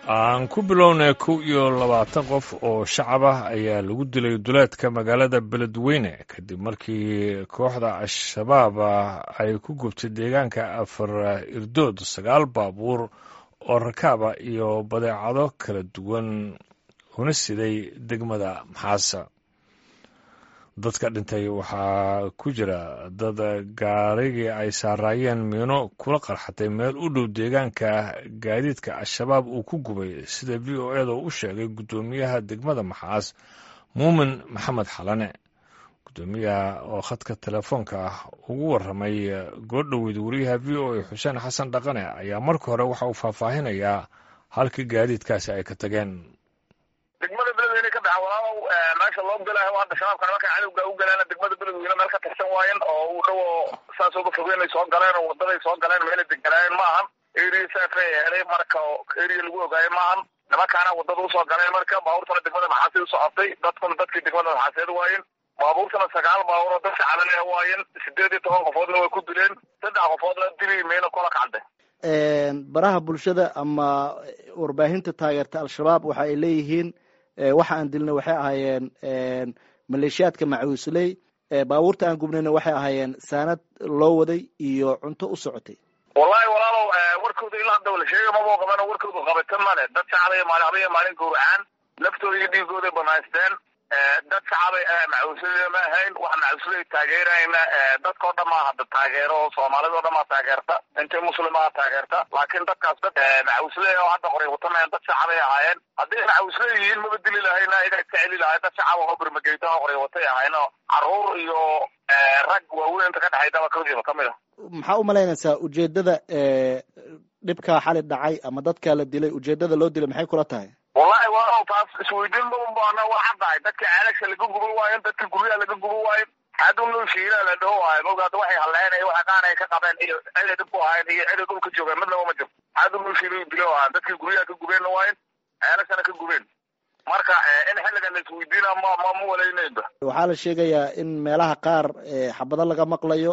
aan ku bilownay kow iyo labaatan qof oo shacab ah ayaa lagu dilay duleedka magaalada beledweyne kadib markii kooxda al-shabaab ay ku gubtay deegaanka afar irdood sagaal baabuur oo rakaaba iyo badeecado kala duwan una siday degmada maxaasa dadka dhintay waxaa ku jira dad gaarigii ay saaraayeen miino kula qarxatay meel u dhow deegaanka gaadiidka al-shabaab uu ku gubay sida v o eda u sheegay guddoomiyaha degmada maxaas muumin maxamed xalane guddoomiyaha oo khadka telefoonka ah ugu warramay goordhoweyd wariyaha v o a xuseen xasan dhaqane ayaa marka hore waxa uu faahfaahinayaa halkii gaadiidkaasi ay ka tageen degmada beledweyne ka baxa walaalow meesha loo galaayo hadda shabaabka nimanka cadowga u galeena degmada beledweyne meel ka tirsan waayen oo u dhow saas uga fogeynay soo galeen oo wadaday soo galeen meelay deganaayeen maahan area saafay helay marka area lagu ogaayo maahan nimankaana wadada usoo galeen marka baabuurtana degmada maxaasid usocotay dadkuna dadkii degmada maxaaseed waayen baabuurtana sagaal baabuur oo dadka cadaleh waayen sideed iyo toban qofoodna way ku dileen saddex qofoodna dili meyna kola kacday baraha bulshada ama warbaahinta taageerta al-shabaab waxa ay leeyihiin waxa aan dilnay waxay ahaayeen maleeshiyaadka macuusley baabuurta aan gubnayna waxay ahaayeen saanad loo waday iyo cunto u socotay wallahi walaalow warkooda ilaa hadda la sheega maboo qaban warkooda qabatan male dad shacabay maalin habaya maalin gowracaan laftooda iyo dhiigooday banaysteen dad shacabay macuusley ma ahayn wax macuusley taageerayna dadkao dhan maa hadda taageero soomaalida o dhan maa taageerta intay muslimaa taageerta laakiin dadkaas dad macuusley oo hadda qoray watamayan dad shacabay ahaayeen hadday macuusley yihiin maba dili lahayna iyagaa iska celi lahay dad shacab oo bermageyta oo qoray watay ahayn oo caruur iyo rag waaweyn inta ka dhexaydaba kadiiba kamid a maxaa u malaynaysaa ujeedada dhibka xali dhacay ama dadka la dilay ujeedada loo dilay maxay kula tahay wallahi waa taas isweydiin mabaana waa caddahay dadka ceelasha laga guba waayen dadka guryaha laga guba waayen xadun loo shiila la dhaho waayo mogaada waxay halleynay waxa qaanay ka qabeen iyo ciday dhib ku ahayn iyo ciday dhulka joogeen midnaba ma jirto xadun loo shiila dilo waayan dadkii guryaha ka gubeenna waayen ceelashana ka gubeen marka in xilligan la isweydiina ma ma ma walaynayba waxaa la sheegayaa in meelaha qaar xabado laga maqlayo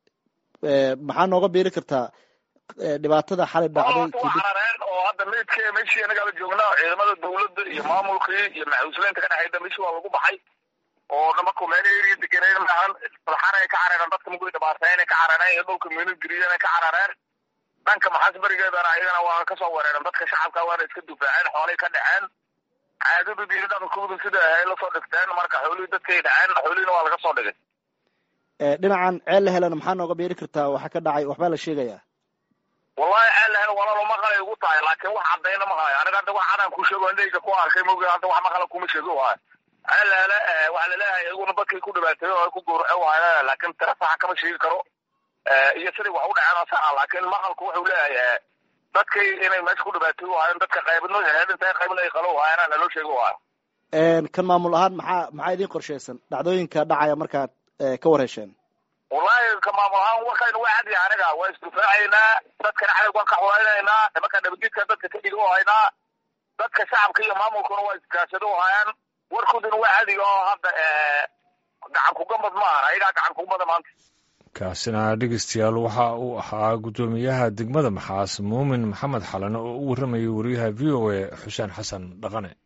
maxaa nooga biiri kartaa dhibaatada xali dhacday carareen oo hadda meydka meshii anagaaba joognaa ciidamada dawladda iyo maamulkii iyo maxuuslaynta ka dhexayda meshi waa lagu baxay oo dhamarku meel area degenayn maahan balxanay ka carareen dadka mugay dhibaateynay ka carareen iyo dhulka miino geriyanay ka carareen dhanka maxaas berigeedana ayagana waa kasoo wereeren dadka shacabka waana iska dufaaceen xoolay ka dhaceen caadadooda iyo dhaqankooda sida ahay lasoo dhigteen marka xoolihii dadkay dhaceen xoolihiina waa laga soo dhigay dhinacan ceel la helana maxaa nooga beeri kartaa waxa ka dhacay waxbaa la sheegayaa wallahi ceel la hel walaalo maqalay ugu tahay laakiin wax caddayna ma hayo aniga hadda wax cadaan ku sheego indhayga ku arkay mogi hadda wax maqala kuma sheego waayo ceel la hele waxa laleeyahay iyaguna dadkii ku dhibaateeyo oo ku gowraco waayo laakiin tira saxa kama sheegi karo iyo siday wax u dhaceen saxa laakiin maqalku wuxuu leeyahay dadkay inay meesha ku dhibaateeyo waayo dadka qaybadno heedinta qaybna ay qalo waayana naloo sheego waayo kan maamul ahaan maxaa maxaa idin qorshaysan dhacdooyinka dhacaya markaad ka warhesheen wallahi ka maamul ahaan warkaynu waa cadiya aniga waa isdufaacaynaa dadkana cadowg waan ka xulaynaynaa nimanka nabadgedka dadka ka dhigo haynaa dadka shacabka iyo maamulkuna waa iskaashado hayaan warkooduna waa cadiga oo hadda gacan kugambad ma aha ayagaa gacan kugambada maanta kaasina dhegeystayaal waxa uu ahaa guddoomiyaha degmada maxaas muumin maxamed xalane oo u warramayay wariyaha v o a xuseen xasan dhaqane